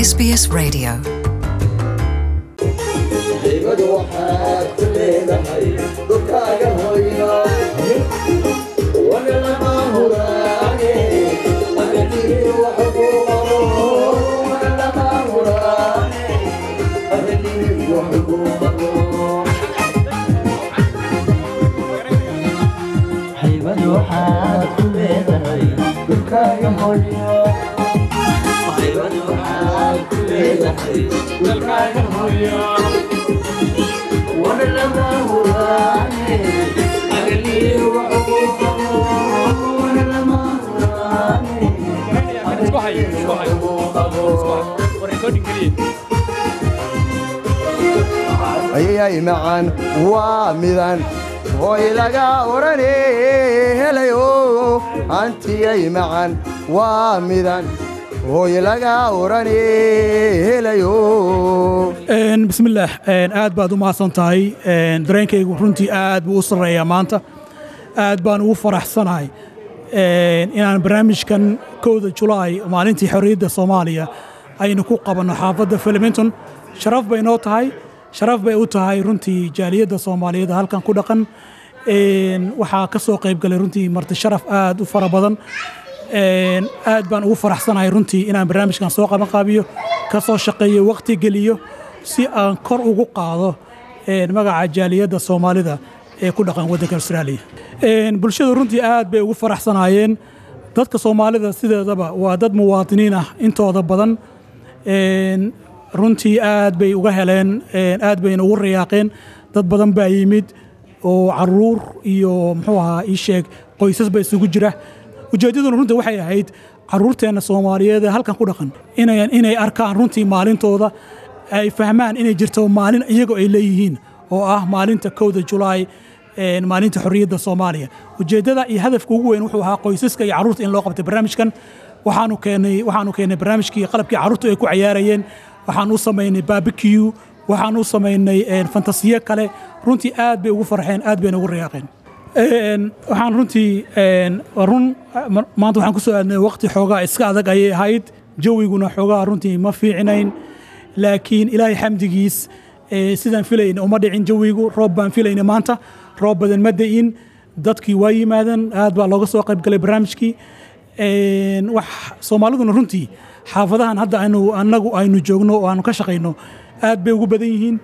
SBS Radio. haybadu waxaad ku leedahay dhulkaaga hooyo wana lama huraane agadii wax ku qabo wana lama huraane agadii wax ku qabo haybadu waxaad ku leedahay dhulkaaga hooyo haybadu waxaad ku leedahay dhulkaaga hooyo wana lama huraane agadii wax ku qabo wana lama huraane agadii wax ku qabo ayay macaan waa midan hooy laga orane helayo antiyay macaan waa midan hooy laga orane helayo bismillaah aad baad u mahadsan tahay dareenkaygu runtii aad buu u sarreeyaa maanta aad baan ugu faraxsanahay inaan barnaamijkan kowda julaay maalintii xorriyadda soomaaliya aynu ku qabanno xaafadda filiminton sharaf bay noo tahay sharaf bay u tahay runtii jaaliyadda soomaaliyeed halkan ku dhaqan waxaa ka soo qayb galay runtii marti sharaf aad u fara badan aad baan ugu faraxsanahay runtii inaan barnaamijkan soo qabanqaabiyo ka soo shaqeeyo waqti geliyo si aan kor ugu qaado magaca jaaliyadda soomaalida ee ku dhaqan waddanka austraaliya bulshadu runtii aad bay ugu faraxsanaayeen dadka soomaalida sideedaba waa dad muwaadiniin ah intooda badan runtii aad bay uga heleen aad bayna ugu rayaaqeen dad badan baa yimid oo caruur iyo muxuu ahaa ii sheeg qoysas ba isugu jira ujeeddaduna runtii waxay ahayd caruurteenna soomaaliyeed ee halkan ku dhaqan inay inay arkaan runtii maalintooda ay fahmaan inay jirto maalin iyagoo ay leeyihiin oo ah maalinta kowda julaay maalinta xorriyadda soomaaliya ujeeddada iyo hadafka ugu weyn wuxuu ahaa qoysaska iyo carruurta in loo qabtay barnaamijkan waxaanu keennay waxaanu keennay barnaamijkii qalabkii carruurtu ay ku cayaarayeen waxaan u samaynay barbecue waxaan u samaynay fantasiyo kale runtii aad bay ugu farxeen aad bayna ugu rayaaqeen waxaan runtii run maanta waxaan ku soo aadnay waqti xoogaa iska adag ayay ahayd jawiguna xoogaa runtii ma fiicinayn laakiin ilaahay xamdigiis sidaan filayna uma dhicin jawigu roob baan filayna maanta roob badan ma da'in dadkii waa yimaadeen aad baa looga soo qayb galay barnaamijkii wax soomaaliduna runtii xaafadahan hadda aynu annagu aynu joogno oo aanu ka shaqayno aad bay ugu badan yihiin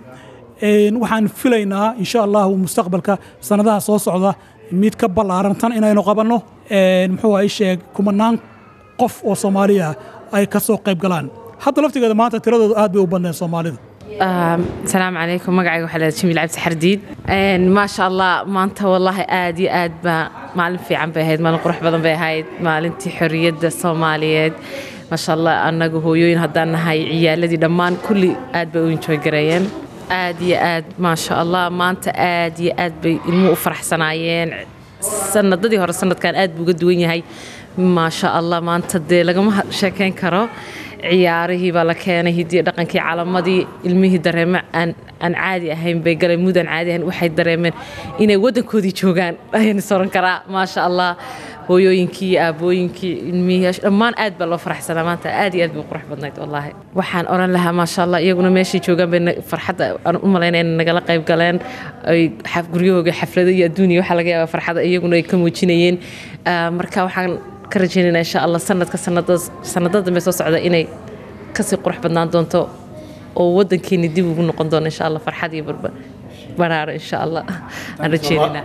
waxaan filaynaa insha allahu mustaqbalka sanadaha soo socda mid ka ballaaran tan inaynu qabanno muxuu ay sheeg kumanaan qof oo soomaaliya ay ka soo qayb galaan hadda laftigeeda maanta tiradoodu aad bay u badneen soomaalida asalaamu calaykum magacayga waxaa leedahay jamiil cabdi xardiid maasha allah maanta wallaahi aad iyo aad baa maalin fiican bay ahayd maalin qurux badan bay ahayd maalintii xorriyadda soomaaliyeed maasha allah annagu hooyooyin haddaan nahay ciyaaladii dhammaan kulli aad bay u enjoy gareeyeen aad iyo aad maasha allah maanta aad iyo aad bay ilmuhu u faraxsanaayeen sanadadii hore sanadkan aad buu uga duwan yahay maasha allah maanta dee lagama sheekayn karo ciyaarihii baa la keenay hidiyo dhaqankii calamadii ilmihii dareeme aan aan caadi ahayn bay galeen mud aan caadi ahayn waxay dareemeen inay waddankoodii joogaan ayaan soran karaa maasha allah hooyooyinkii aabooyinkii ilmihii dhammaan aad baa loo faraxsanaa maanta aad iyo aad bay qurux badnayd wallaahi waxaan oran lahaa maasha allah iyaguna meeshay joogaan bay farxadda aan u malaynaya inay nagala qayb galeen ay guryahooga xaflado iyo adduuniya waxaa laga yaabaa farxada iyaguna ay ka muujinayeen marka waxaan ka rajaynayna insha allah sanadka sanadada dambe soo socda inay kasii qurux badnaan doonto oo waddankeeni dib ugu noqon doono insha allah farxad iyo baraaro insha allah aan rajaynaynaa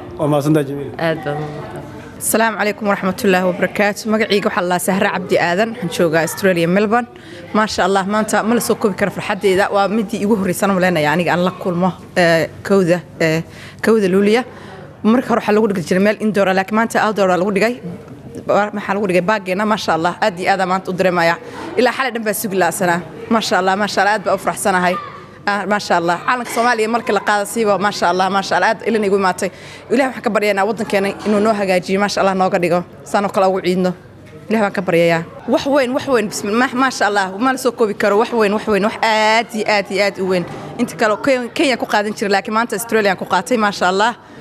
aad baa asalaamu calaykum waraxmatullaahi wabarakaatu magacayga waxaa lalaa sahre cabdi aadan waxaan joogaa australia melbourne maasha allah maanta ma la soo koobi karo farxaddeeda waa midii igu horreysana malaynaya aniga aan la kulmo kowda kowda luuliya marka hore waxaa lagu dhigi jiray meel indoora laakiin maanta outdoora lagu dhigay maxaa lagu dhigay baageena maasha allah aad iyo aadaa maanta u dareemaya ilaa xalay dhan baa sugi la'sanaa maasha allah maasha allah aad baa u faraxsanahay maasha allah calanka soomaaliya markii la qaada siiba maasha allah maasha allah aad ilana igu imaatay ilahi waxaan ka baryaynaa waddankeena inuu noo hagaajiyo maasha allah nooga dhigo saanoo kale ugu ciidno ilahi baan ka baryayaa wax weyn wax weyn maasha allah ma la soo koobi karo wax weyn wax weyn wax aad iyo aad iyo aad u weyn inta kale kenya ku qaadan jiray laakiin maanta australian ku qaatay maasha allah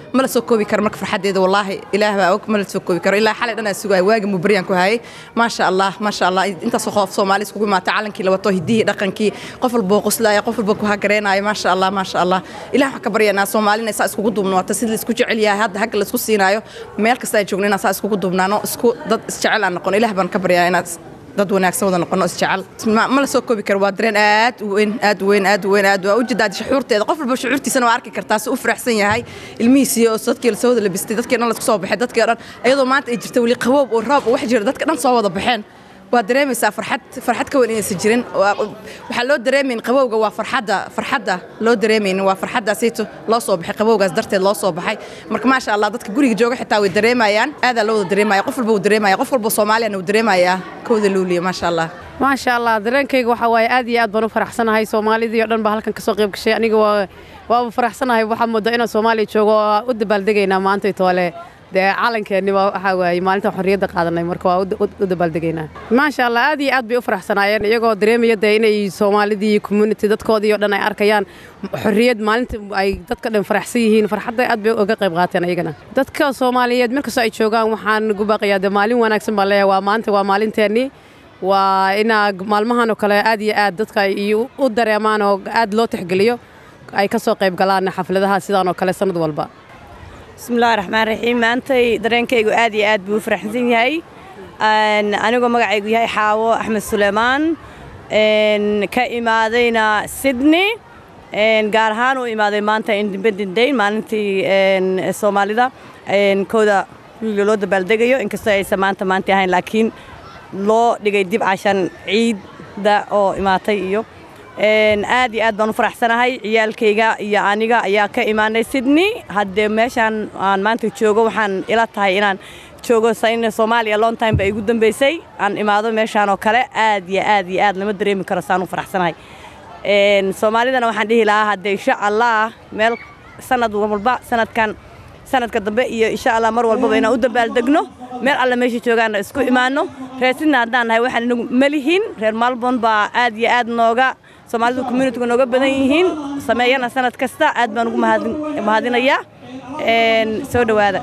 ma la soo koobi karo marka farxaddeeda wallaahi ilaah baa og ma la soo koobi karo ilaa xalay dhan aan sugaya waagi mubaryaan ku hayay maasha allah maasha allah intaasoo qof soomaali iskugu imaata calankii labato hidihii dhaqankii qof walboo qoslaaya qof walba ku hagareenaayo maasha allah maasha allah ilaah waxaan ka baryanaa soomaalina saa iskugu duubnaata sida la isku jecel yahay hadda hagga la isku siinaayo meel kasta ay joogno inaan saa iskugu duubnaano isku dad isjecel aan noqono ilaah baan ka baryaa inaad dad wanaagsan wada noqono isjecel ma la soo koobi karo waa dareen aad u weyn aad u weyn aad u weyn aad waa ujeedaa shucuurteeda qof walba shucuurtiisana waa arki kartaa si u faraxsan yahay ilmihiisii oo dadkii la soo wada labistay dadkii dhan la isku soo baxay dadkii dhan iyadoo maanta ay jirta weli qaboob oo roob oo wax jira dadka dhan soo wada baxeen waa dareemaysaa farxad farxad ka weyn inaysan jirin waxaa loo dareemayn qabowga waa farxadda farxadda loo dareemayn waa farxaddaasayto loo soo baxay qabowgaas darteed loo soo baxay marka maasha allah dadka guriga jooga xitaa way dareemayaan aadaa loo wada dareemaya qof walba wuu dareemaya qof walba soomaaliyana wuu dareemayaa kawada luuliya maasha allah maasha allah dareenkayga waxaa waaye aad iyo aad baan u faraxsanahay soomaalidii oo dhan baa halkan ka soo qayb gashay aniga waa waaba faraxsanahay waxaa moodaa inaan soomaaliya joogo oo u dabaaldegaynaa maanta toole dee calankeenni waa waxaa waaye maalinta xorriyadda qaadanay marka waa u dabaaldegaynaa maasha allah aad iyo aad bay u faraxsanaayeen iyagoo dareemaya dee inay soomaalidii community dadkoodii oo dhan ay arkayaan xorriyad maalinta ay dadka dhan faraxsan yihiin farxadda aad bay uga qayb qaateen ayagana dadka soomaaliyeed meel kastoo ay joogaan waxaan ugu baaqayaa dee maalin wanaagsan baan leeyahay waa maanta waa maalinteennii waa inaa maalmahan oo kale aad iyo aad dadka ay u dareemaan oo aad loo tixgeliyo ay ka soo qayb galaan xafladaha sidaan oo kale sannad walba bismillahi raxmaan raxiim maantay dareenkaygu aad iyo aad buu u faraxsan yahay anigoo magacaygu yahay xaawo axmed suleymaan ka imaadayna sydney gaar ahaan u imaaday maanta independent day maalintii soomaalida kooda loo dabaaldegayo inkastoo aysan maanta maanta ahayn laakiin loo dhigay dib cashan ciidda oo imaatay iyo aad iyo aad baan u faraxsanahay ciyaalkayga iyo aniga ayaa ka imaanay sydney haddee meeshaan aan maanta joogo waxaan ila tahay inaan joogo sayna soomaaliya long time ba igu dambeysay aan imaado meeshaan oo kale aad iyo aad iyo aad lama dareemi karo saan u faraxsanahay soomaalidana waxaan dhihi lahaa haddee insha allah meel sanad walba sanadkan sanadka dambe iyo insha allah mar walbaba inaan u dabaaldegno meel alle meesha joogaanna isku imaanno reer sidna haddaan nahay waxaan inagu malihin reer malbon baa aad iyo aad nooga soomaalidu communitiga nooga badan yihiin sameeyana sanad kasta aad baan ugu mahadinayaa soo dhowaada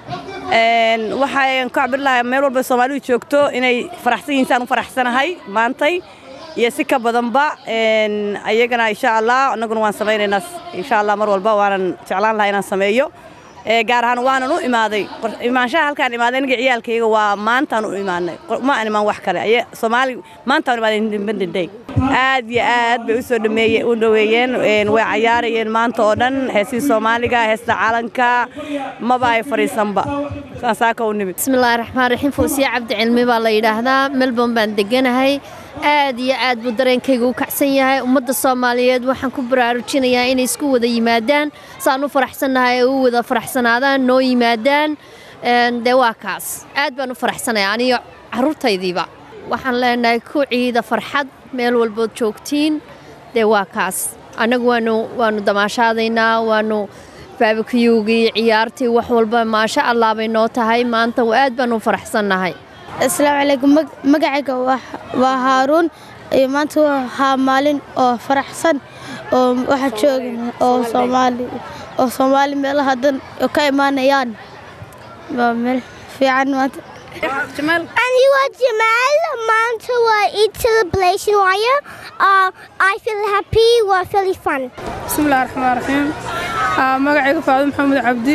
waxaan ku cabir lahaa meel walba soomaalidu joogto inay faraxsan yihiin saan u faraxsanahay maantay iyo si ka badanba ayagana insha allah annaguna waan samaynaynaa insha allah mar walba waanan jeclaan lahaa inaan sameeyo gaar ahaan waanan u imaaday imaanshaha halkaan imaaday aniga ciyaalkayga waa maantaan u imaanay ma aan imaan wax kale soomaali maantaan u imaaday independent day aad iyo aad bay usoo dhameeye u dhaweeyeen way cayaarayeen maanta oo dhan heesii soomaaliga heesta calanka maba ay fadhiisanba saasaaka u nimid bismillahi raxmaan raxiim fawsiye cabdi cilmi baa la yidhaahdaa melbourne baan deganahay aad iyo aad buu dareenkayga u kacsan yahay ummadda soomaaliyeed waxaan ku baraarujinayaa inay isku wada yimaadaan saan u faraxsannahay u wada faraxsanaadaan noo yimaadaan dee waa kaas aad baan u faraxsanaya aniyo carruurtaydiiba waxaan leenahay ku ciida farxad meel walbood joogtiin dee waa kaas annagu waanu waanu damaashaadaynaa waanu baabakiyuugii ciyaartii wax walba maasha allah bay noo tahay maanta aad baan u faraxsannahay asalaamu calaykum magacayga waa haaruun iyo maanta waxaa maalin oo faraxsan oo waxa jooga oo soomaali oo soomaali meelaha dan ka imaanayaan waa meel fiican maanta Anyway, Jamal, Manta were Eid celebration wire. Uh, I feel happy, we're really fun. bismillahi raxmaan raxiim magacayga faado maxamed cabdi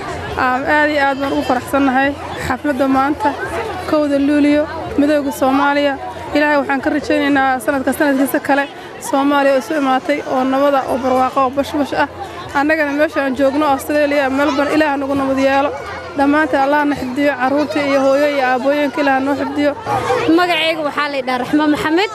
aad iyo aad baan ugu faraxsannahay xafladda maanta kowda luuliyo midooda soomaaliya ilaahay waxaan ka rajaynaynaa sanadka sanadkiisa kale soomaaliya oo isu imaatay oo nabada oo barwaaqo oo bashbash ah annagana meesha aan joogno australia melbourne ilaah nagu nabad yeelo dhammaanteen allah na xifdiyo carruurta iyo hooyo iyo aabbooyinka ilaah noo xifdiyo magacayga waxaa laydhaha raxmo maxamed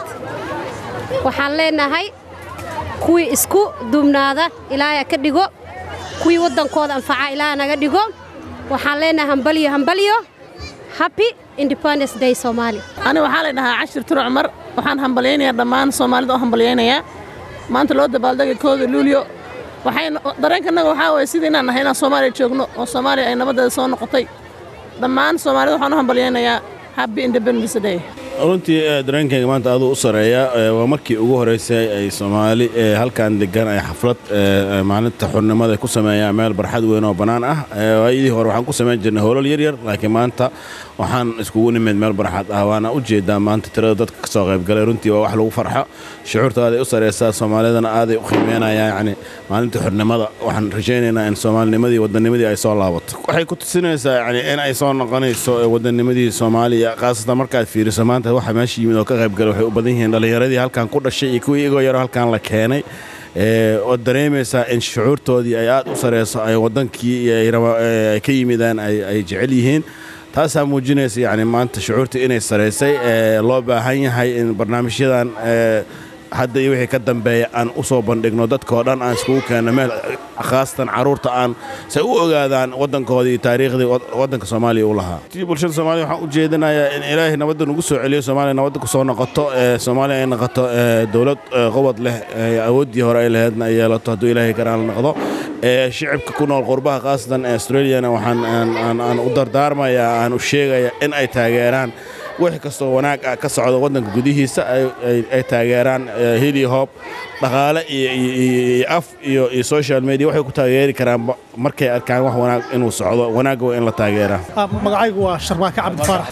waxaan leenahay kuwii isku duubnaada ilaahay ka dhigo kuwii waddankooda anfaca ilaaha naga dhigo waxaan leenahay hambalyo hambalyo happy independence day soomaali ani waxaa la dhahaa cashir turo cumar waxaan hambalyaynayaa dhammaan soomaalida oo hambalyaynayaa maanta loo dabaaldegay kooda luulyo waxayna dareenkanaga waxaa waye sidii inaan nahay inaan soomaaliya joogno oo soomaaliya ay nabadeeda soo noqotay dhammaan soomaalida waxaan u hambalyaynayaa happy independence day runtii dareenkayga maanta aduu u sareeya waa markii ugu horeysay ay soomaali halkan degan ay xaflad maalinta xurnimada ku sameeyaan meel barxad weyn oo bannaan ah waayadii hore waxaan ku samayn jirnay hoolal yaryar laakiin maanta waxaan iskugu nimid meel barxad ah waana u jeedaa maanta tirada dadka ka soo qaybgalay runtii waa wax lagu farxo shucuurta aaday u sareysaa soomaalidana aaday u qiimeynayaan yacni maalinta xurnimada waxaan rajaynaynaa in soomaalinimadii wadanimadii ay soo laabato waxay ku tusinaysaa yacni in ay soo noqonayso wadanimadii soomaaliya khaasatan markaad fiiriso maanta waxa meesha yimid oo ka qaybgalay waxay u badan yihiin dhallinyaradii halkan ku dhashay iyo kuwii igoo yaroo halkan la keenay ood dareemaysaa in shucuurtoodii ay aad u sareyso ay wadankii ay ka yimidaan ay jecel yihiin taasaa muujinaysa yacni maanta shucuurta inay saraysay loo baahan yahay in barnaamijyadan hadda iyo wixii ka dambeeya aan u soo bandhigno dadka oo dhan aan iskugu keenno meel khaasatan carruurta aan say u ogaadaan waddankooda iyo taariikhdii waddanka soomaaliya u lahaa tii bulshada soomaaliya waxaan u jeedinayaa in ilaahay nabadda nagu soo celiyo soomaaliya nabadda ku soo noqoto soomaaliya ay noqoto dowlad qobod leh awooddii hore ay laheedna ay yeelato hadduu ilaahay karaan noqdo shicibka ku nool qurbaha khaasatan ee australiana waxaan aan u dardaarmayaa aan u sheegayaa in ay taageeraan wix kastoo wanaag ah ka socda waddanka gudihiisa ay taageeraan hili hoob dhaqaale iyo af iyo social media waxay ku taageeri karaan markay arkaan wax wanaag inuu socdo wanaagga waa in la taageeraa magacaygu waa sharmaake cabdi faarax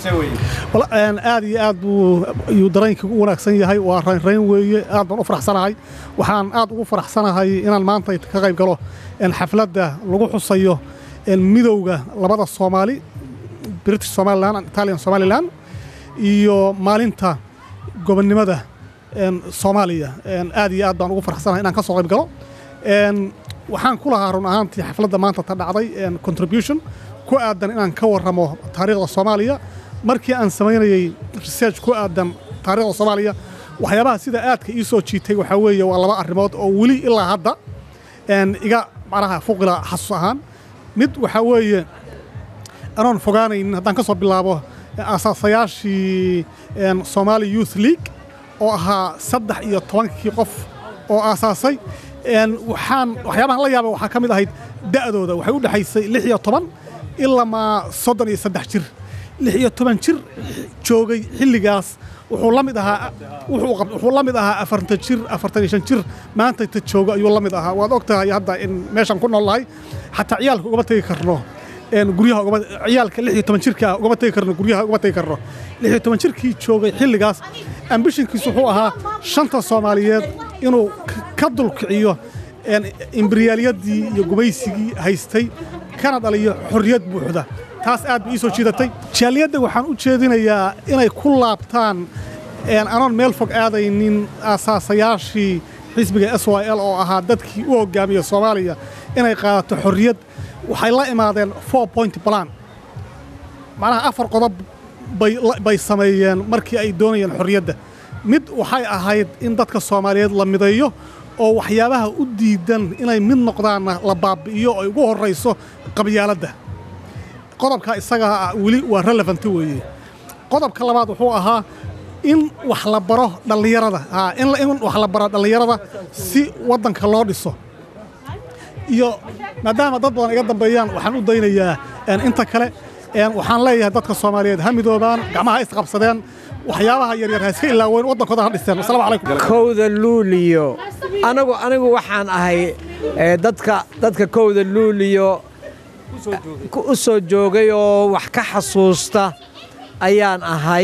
aad iyo aad buu yuu dareenkii u wanaagsan yahay waa raynrayn weeye aad baan u faraxsanahay waxaan aad ugu faraxsanahay inaan maanta ka qayb galo xafladda lagu xusayo midowga labada soomaali british somalilan italian somalilan iyo maalinta gobonnimada soomaaliya aad iyo aad baan ugu farxsanahay inaan ka soo qayb galo waxaan ku lahaa run ahaantii xafladda maanta ta dhacday contribution ku aadan inaan ka warramo taariikhda soomaaliya markii aan samaynayey research ku aadan taariikhda soomaaliya waxyaabaha sida aadka ii soo jiitay waxaa weeye waa laba arrimood oo weli ilaa hadda iga macnaha fuqila xasuus ahaan mid waxaa weeye anoon fogaanaynin haddaan ka soo bilaabo asaasayaashii somaali youth league oo ahaa saddex iyo tobankii qof oo aasaasay waxaan waxyaabahan la yaaba waxaa ka mid ahayd da'dooda waxay u dhexaysay lix iyo toban ilamaa soddon iyo saddex jir lix iyo toban jir joogay xilligaas wuxuu la mid ahaa wuxuu la mid ahaa afartan jir afartan iyo shan jir maanta ta joogo ayuu la mid ahaa waad og tahay hadda in meeshan ku nool nahay xataa ciyaalka ugama tegi karno guryaha ciyaalka lix iyo toban jirka ugama tegi karno guryaha ugama tegi karno lix iyo toban jirkii joogay xilligaas ambishinkiisu wuxuu ahaa shanta soomaaliyeed inuu ka dulkiciyo imberiyaaliyadii iyo gumaysigii haystay kana dhaliyo xorriyad buuxda taas aad bay ii soo jiidatay jaaliyadda waxaan u jeedinayaa inay ku laabtaan anoon meel fog aadaynin aasaasayaashii xisbiga s y l oo ahaa dadkii u hoggaamiya soomaaliya inay qaadato xorriyad waxay la imaadeen four point plan macnaha afar qodob bay sameeyeen markii ay doonayeen xorriyadda mid waxay ahayd in dadka soomaaliyeed la mideeyo oo waxyaabaha u diidan inay mid noqdaanna la baabbi'iyo ay ugu horrayso qabyaaladda qodobka isagaa weli waa relevant weeye qodobka labaad wuxuu ahaa in wax la baro dhallinyarada in wax la baro dhallinyarada si waddanka loo dhiso iyo maadaama dad badan iga dambeeyaan waxaan u daynayaa inta kale waxaan leeyahay dadka soomaaliyeed ha midoobaan gacmaha ha isqabsadeen waxyaabaha yaryar ha iska ilaaweyn waddankooda ha dhisteen wasalaamu calaykum kowda luuliyo anigu anigu waxaan ahay dadka dadka kowda luuliyo u soo joogay oo wax ka xasuusta ayaan ahay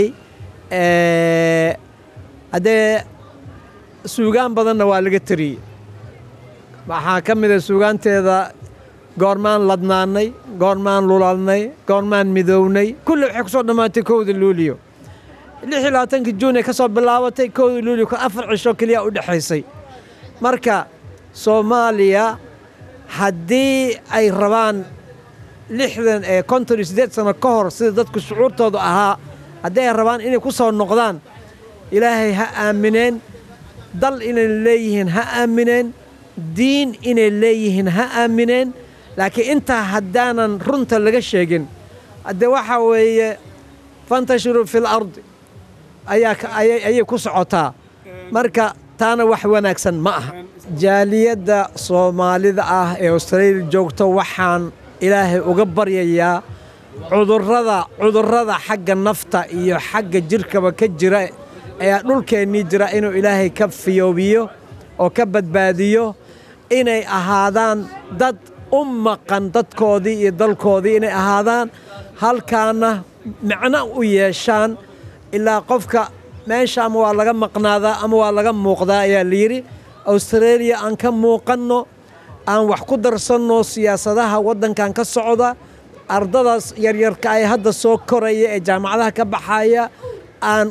haddee suugaan badanna waa laga teriyey waxaa ka mida suugaanteeda goormaan ladnaannay goormaan lulalnay goormaan midownay kulli waxay ku soo dhammaatay kowda luuliyo lix iyo labaatankii juun ay ka soo bilaabatay kowda luuliyo ka afar cisho keliya u dhexaysay marka soomaaliya haddii ay rabaan lixdan ee konton iyo siddeed sano ka hor sida dadku shucuurtoodu ahaa haddii ay rabaan inay ku soo noqdaan ilaahay ha aamineen dal inay leeyihiin ha aamineen diin inay leeyihiin ha aamineen laakiin intaa haddaanan runta laga sheegin haddee waxaa weeye fantashiruu fil ardi ayay ku socotaa marka taana wax wanaagsan ma aha jaaliyadda soomaalida ah ee australia joogto waxaan ilaahay uga baryayaa cudurrada cudurrada xagga nafta iyo xagga jirkaba ka jira ayaa dhulkeennii jira inuu ilaahay ka fiyoobiyo oo ka badbaadiyo inay ahaadaan dad u maqan dadkoodii iyo dalkoodii inay ahaadaan halkaana macno u yeeshaan ilaa qofka meesha ama waa laga maqnaadaa ama waa laga muuqdaa ayaa layidhi austareeliya aan ka muuqanno aan wax ku darsanno siyaasadaha waddankan ka socda ardadaas yaryarka ay hadda soo koraya ee jaamacadaha ka baxaya aan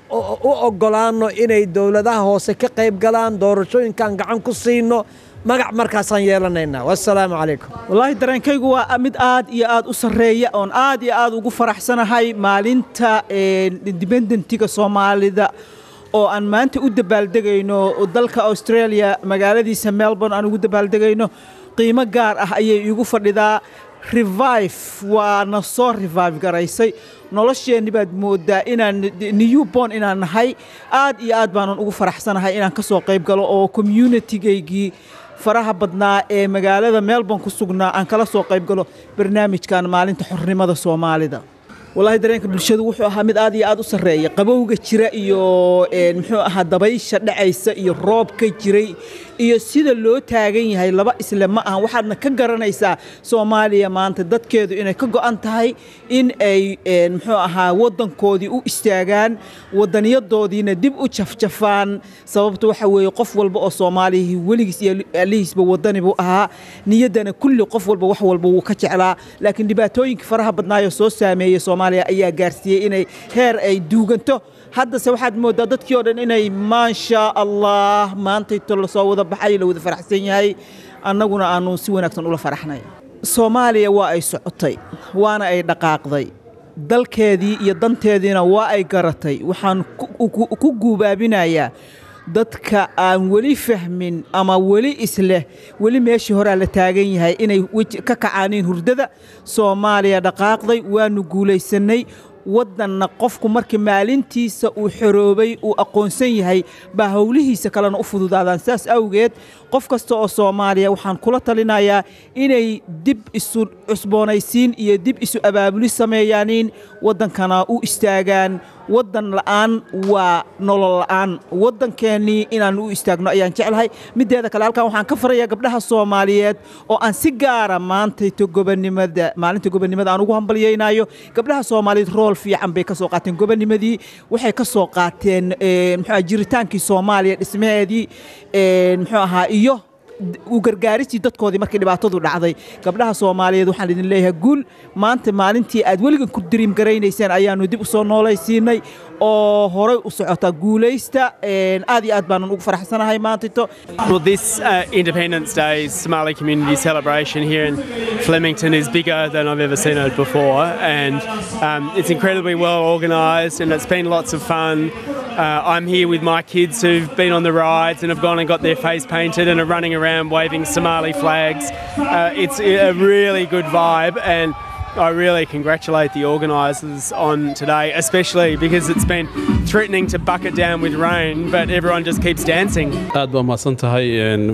u oggolaanno inay dowladaha hoose ka qayb galaan doorashooyinkaan gacan ku siinno magac markaasaan yeelanaynaa wassalaamu calaykum wallaahi dareenkaygu waa mid aad iyo aad u sarreeya oon aad iyo aad ugu faraxsanahay maalinta independentiga soomaalida oo aan maanta u dabaaldegayno dalka australia magaaladiisa melbourne aan ugu dabaaldegayno qiimo gaar ah ayay iigu fadhidaa revive waana soo revive garaysay nolosheenni baad moodaa inaan newborn inaan nahay aad iyo aad baanan ugu faraxsanahay inaan ka soo qayb galo oo communitigaygii faraha badnaa ee magaalada melbourne ku sugnaa aan kala soo qayb galo barnaamijkan maalinta xornimada soomaalida wallaahi dareenka bulshadu wuxuu ahaa mid aad iyo aad u sarreeya qabowga jira iyo muxuu ahaa dabaysha dhacaysa iyo roobka jiray iyo sida loo taagan yahay laba isle ma aha waxaadna ka garanaysaa soomaaliya maanta dadkeedu inay ka go'an tahay in ay muxuu ahaa waddankoodii u istaagaan wadaniyadoodiina dib u jafjafaan sababta waxa weeye qof walba oo soomaaliyahii weligiis iyo allihiisba waddani buu ahaa niyaddana kulli qof walba wax walba wuu ka jeclaa laakiin dhibaatooyinka faraha badnaayoo soo saameeyey soomaaliya ayaa gaarsiiyey inay heer ay duuganto haddase waxaad mooddaa dadkii oo dhan inay maasha allah maantayto lasoo wada baxay la wada faraxsan yahay annaguna aanu si wanaagsan ula faraxnay soomaaliya waa ay socotay waana ay dhaqaaqday dalkeedii iyo danteediina waa ay garatay waxaan ku guubaabinayaa dadka aan weli fahmin ama weli isleh weli meeshii horaa la taagan yahay inay ka kacaaniin hurdada soomaaliya dhaqaaqday waanu guulaysannay waddanna qofku markii maalintiisa uu xoroobay uu aqoonsan yahay baa howlihiisa kalena u fududaadaan saas awgeed qof kasta oo soomaaliya waxaan kula talinayaa inay dib isu cusboonaysiin iyo dib isu abaabuli sameeyaaniin waddankana u istaagaan waddan la'aan waa nolol la'aan waddankeennii inaan u istaagno ayaan jeclahay mideeda kale halkan waxaan ka farayaa gabdhaha soomaaliyeed oo aan si gaara maantayto gobonimada maalinta gobonimada aan ugu hambalyaynayo gabdhaha soomaaliyeed rool fiican bay ka soo qaateen gobonimadii waxay ka soo qaateen muxuu jiritaankii soomaaliya dhismaheedii muxuu ahaa iyo u gargaaristii dadkoodii markii dhibaatadu dhacday gabdhaha soomaaliyeed waxaan idin leeyahay guul maanta maalintii aad weligan ku diriim garaynayseen ayaanu dib u soo noolaysiinay oo horay u socota guulaysta aad iyo aad baanan ugu faraxsanahay maantito Well, this uh, Independence Day Somali community celebration here in Flemington is bigger than I've ever seen it before, and um, it's incredibly well organised, and it's been lots of fun. Uh, I'm here with my kids who've been on the rides and have gone and got their face painted and are running around waving Somali flags. Uh, it's a really good vibe, and I really congratulate the organisers on today, especially because it's been threatening to bucket down with rain, but everyone just keeps dancing. aad baa mahadsan tahay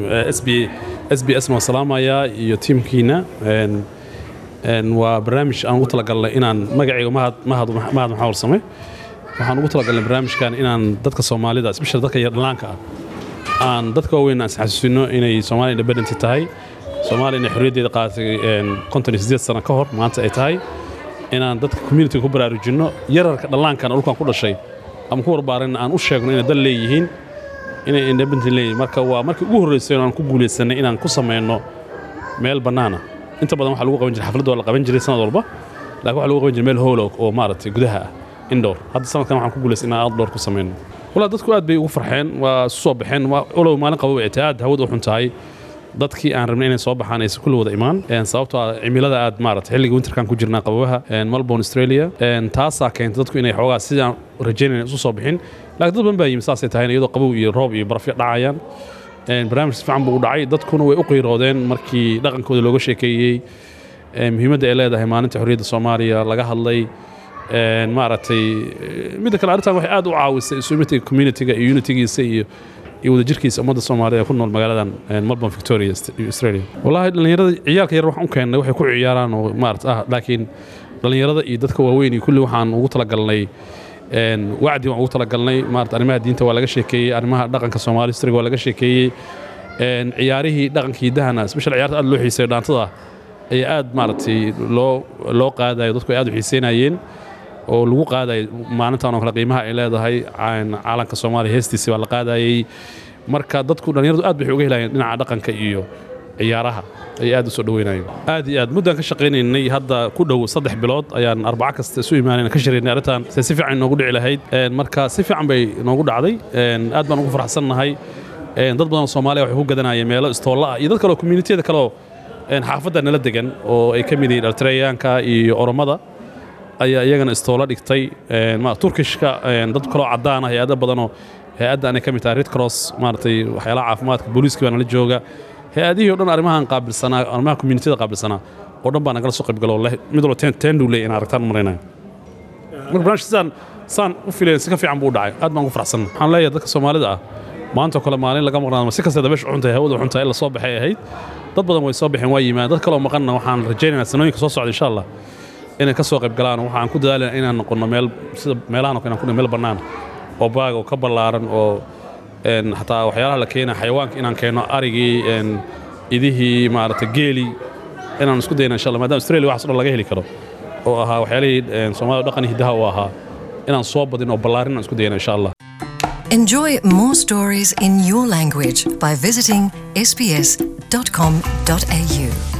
s b s b s maan salaamayaa iyo tiimkiina waa barnaamij aan ugu talagalnay inaan magacayga mahad mahad mahad maxaa warsame waxaan ugu talagalnay barnaamijkan inaan dadka soomaalida especially dadka yar dhalaanka ah aan dadka waaweyn aan isxasuusino inay soomaaliya independent tahay soomaaliya inay xorriyaddeeda qaadatay konton iyo siddeed sano ka hor maanta ay tahay inaan dadka communitiga ku baraarujinno yararka dhallaankan dhulkan ku dhashay ama ku warbaarin aan u sheegno inay dal leeyihiin inay independent leeyihiin marka waa markii ugu horreysay aan ku guulaysanay inaan ku samayno meel bannaana inta badan waxaa lagu qaban jiray xafladda waa la qaban jiray sanad walba laakiin waxaa lagu qaban jiray meel howl oo maaragtay gudaha ah indoor hadda sanadkan waxaan ku guulaystay inaan outdoor ku samayno walaa dadku aad bay ugu farxeen waa isu soo baxeen olow maalin qabo ay tahay aad hawada u xun tahay dadkii aan rabnay inay soo baxaan aysan kulli wada imaan sababtoo ah cimilada aad maarata xilliga winterkan ku jirnaa qababaha melbourne australia taasaa keentay dadku inay xoogaa sidaan rajaynayna isu soo bixin laakiin dad badan baa yimi saasay tahay iyadoo qabow iyo roob iyo barafyo dhacayaan barnaamij si fiican buu u dhacay dadkuna way u qiiroodeen markii dhaqankooda looga sheekeeyey muhiimadda ay leedahay maalinta xorriyadda soomaaliya laga hadlay maaragtay midda kale arrintan waxay aad u caawisay isumitiga communitiga iyo unitigiisa iyo iyo wadajirkiisa ummadda soomaalida ee ku nool magaaladan melbourne victoria australia wallahi dhallinyarada ciyaalka yar waxaan u keennay waxay ku ciyaaraan oo maarata ah laakiin dhallinyarada iyo dadka waaweyn iyo kulli waxaan ugu talagalnay een, wacdi waan ugu talagalnay maarata arrimaha diinta waa laga sheekeeyey arrimaha dhaqanka soomaali historyga waa laga sheekeeyey een, ciyaarihii dhaqanka hiddahana special ciyaarta aad loo xiiseeyo dhaantada ayaa aad maaragtay loo loo qaadayo dadku ay aad u xiiseynayeen oo lagu qaadayo maalintan oo kale qiimaha ay leedahay caan- calanka soomaaliya heestiisi baa la qaadayey marka dadku dhallinyaradu aad bay uga helayeen dhinaca dhaqanka iyo ciyaaraha ayay aad u soo dhaweynayeen aad iyo aad muddaan ka shaqaynaynay hadda ku dhow saddex bilood ayaan arbaco kasta isu imaanayna ka shiraynay arrintan se si fiican noogu dhici lahayd Een, marka si fiican bay noogu dhacday Een, aad baan ugu faraxsannahay Een, dad badan oo soomaaliya waxay ku gadanayeen meelo istoolla ah iyo dad kale oo communitiyada kale oo een, xaafadda nala degan oo ay ka mid yihiin altrayaanka iyo oromada ayaa iyagana istoola dhigtay Een, ma- turkishka een, dad kaloo caddaan ah hay-ado badanoo hay-adda anay ka mid tahay red cross maaragtay waxyaalaha caafimaadka booliiska baa nala jooga hay-adihii o dhan arrimahan qaabilsanaa arrimaha communitiyada qaabilsanaa oo dhan baa nagala soo qaybgalo leh mid walba ten ten dhuu leeyahay in aragtaan maraynaya marka barnaamijka sidaan saan u filayn si ka fiican buu u dhacay aad baan ugu faraxsan waxaan leeyahay dadka soomaalida ah maanta oo kale maalin laga maqnaado si kasta dabeesha xuntahay hawada xuntahay in la soo baxay ahayd dad badan way soo baxeen waa yimaadeen dad kaloo maqanna waxaan rajaynaynaa sanooyinka soo socda insha allah inay ka soo qayb galaan waxaan ku dadaalayna inaan noqono meel sida meelahan oo kale inaan ku meel bannaan oo baag oo ka ballaaran oo een, xataa waxyaalaha la keena xayawaanka inaan keeno arigii een, idihii maaragtay geelii inaan isku dayna insha allah maadaama australia waxaas o dhan laga heli karo oo ahaa waxyaalihii een, soomaalida dhaqan iyo hiddaha u ahaa inaan soo badin oo ballaarin aan isku dayna insha allah Enjoy more stories in your language by visiting sbs.com.au.